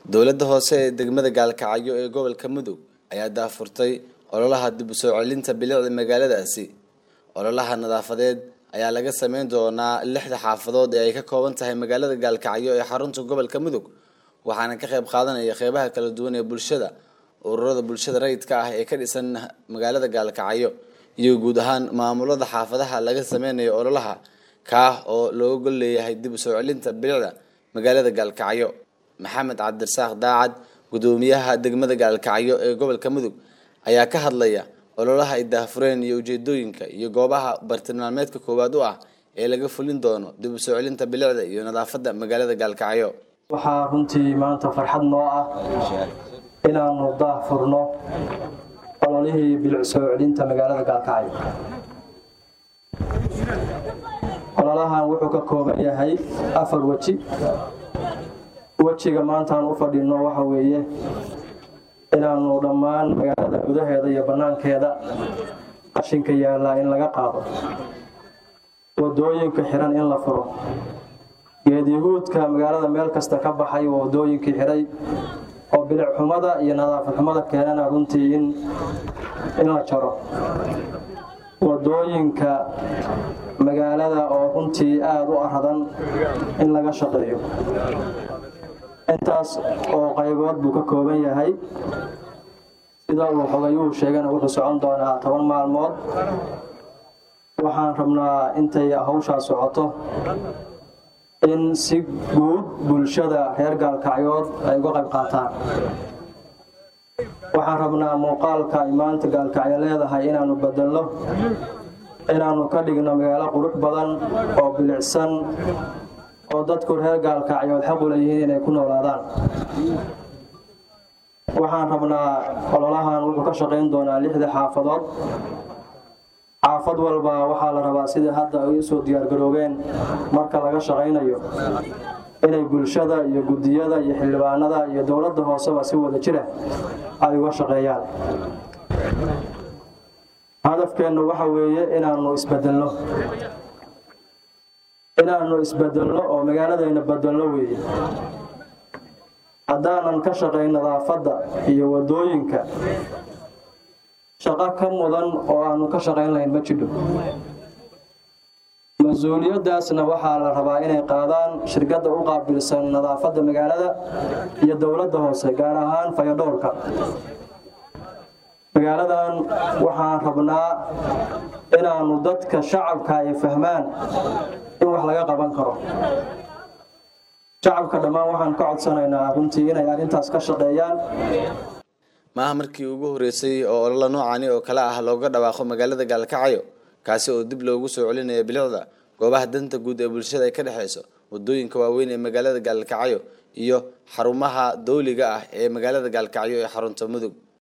dowladda hoose ee degmada gaalkacyo ee gobolka mudug ayaa daafurtay ololaha dib u soo celinta bilicda magaaladaasi ololaha nadaafadeed ayaa laga sameyn doonaa lixda xaafadood ee ay ka kooban tahay magaalada gaalkacyo ee xarunta gobolka mudug waxaana ka qayb qaadanaya qeybaha kala duwan ee bulshada ururada bulshada rayidka ah ee ka dhisan magaalada gaalkacyo iyo guud ahaan maamulada xaafadaha laga sameynayo ololaha kaah oo looga gol leeyahay dib u soo celinta bilicda magaalada gaalkacyo maxamed cabdirasaaq daacad gudoomiyaha degmada gaalkacyo ee gobolka mudug ayaa ka hadlaya ololaha ay daahfureen iyo ujeedooyinka iyo goobaha bartilmaameedka koowaad u ah ee laga fulin doono dib u soo celinta bilicda iyo nadaafadda magaalada gaalkacyo waxaa runtii maanta farxad noo ah inaanu daahfurno ololihii bilic soo celinta magaalada gaalkacyo ololahan wuxuu ka kooban yahay afar weji wejiga maantaan u fadhino waxa weeye inaanu dhammaan magaalada gudaheeda iyo bannaankeeda qashinka yaallaa in laga qaado wadooyinka xiran in la furo geedyahuudka magaalada meel kasta ka baxay oo wadooyinkii xiray oo bilic xumada iyo nadaafad xumada keenana runtii in la jaro wadooyinka magaalada oo runtii aada u aradan in laga shaqeeyo intaas oo qaybood buu ka kooban yahay sida uu xogayuhu sheegana wuxuu socon doonaa toban maalmood waxaan rabnaa intay hawshaa socoto in si guud bulshada reer gaalkacyood ay uga qayb qaataan waxaan rabnaa muuqaalka ay maanta gaalkacyo leedahay inaanu bedelno inaanu ka dhigno magaalo qurux badan oo bilicsan oo dadku reer gaalkacyood xaq u leeyihiin inay ku noolaadaan waxaan rabnaa ololahan wuxuu ka shaqayn doonaa lixda xaafadood xaafad walba waxaa la rabaa sidai hadda ay usoo diyaargaroobeen marka laga shaqaynayo inay bulshada iyo guddiyada iyo xildhibaanada iyo dowladda hooseba si wada jira ay uga shaqeeyaan hadafkeennu waxa weeye inaanu isbedelno inaanu isbedelno oo magaaladayna bedelno weeye haddaanan ka shaqayn nadaafadda iyo wadooyinka shaqo ka mudan oo aanu ka shaqayn lahayn ma jidho mas-uuliyaddaasna waxaa la rabaa inay qaadaan shirkadda u qaabilsan nadaafadda magaalada iyo dowladda hoose gaar ahaan fayadhowrka magaaladan waxaan rabnaa inaanu dadka shacabka ay fahmaan in wax laga qaban karo shacabka dhammaan waxaan ka codsanaynaa runtii inay arrintaas ka shaqeeyaan maaha markii ugu horeysay oo olola noocani oo kale ah looga dhawaaqo magaalada gaalkacyo kaasi oo dib loogu soo celinaya bilicda goobaha danta guud ee bulshada ay ka dhexeyso wadooyinka waaweyn ee magaalada gaalkacyo iyo xarumaha dawliga ah ee magaalada gaalkacyo ee xarunta mudug